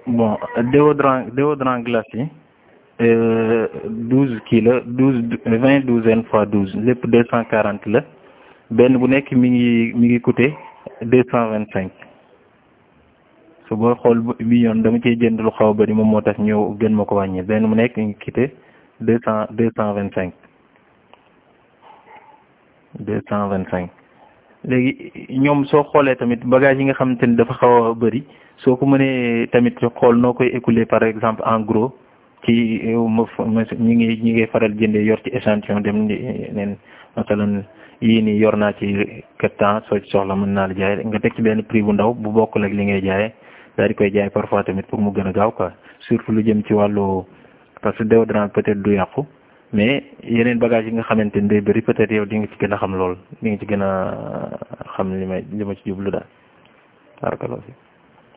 bon déodorant déodorant glace yi douze kii la douze vingt douzaine fois douze lépp deux cent quarante la benn bu nekk mi ngi mi ngi coûté deux cent vingt cinq su booy xool bi yoon dama ciy jënd lu xaw a bëri moom moo tax ñëw gën ma ko wàññi benn mu nekk mi ngi coûté deux cent deux cent vingt cinq deux cent vingt cinq léegi ñoom soo xoolee tamit bagage yi nga xamante ni dafa xaw a bëri soo ko mënee tamit xool noo koy écouler par exemple en gros ci ñi ngi ñi ngay faral jëndee yor ci échantillon dem neen masalan yii nii yor naa ci quatre temps soo ci soxla mën naa la jaay nga teg ci benn prix bu ndaw bu bokkul ak li ngay jaayee daal di koy jaay parfois tamit pour mu gën a gaaw quoi surtout lu jëm ci wàllu parce que déodorant peut-être du yàqu mais yeneen bagage yi nga xamante ni day bëri peut-être yow di nga ci gën a xam lool di nga ci gën a xam li may li ma ci jublu daal.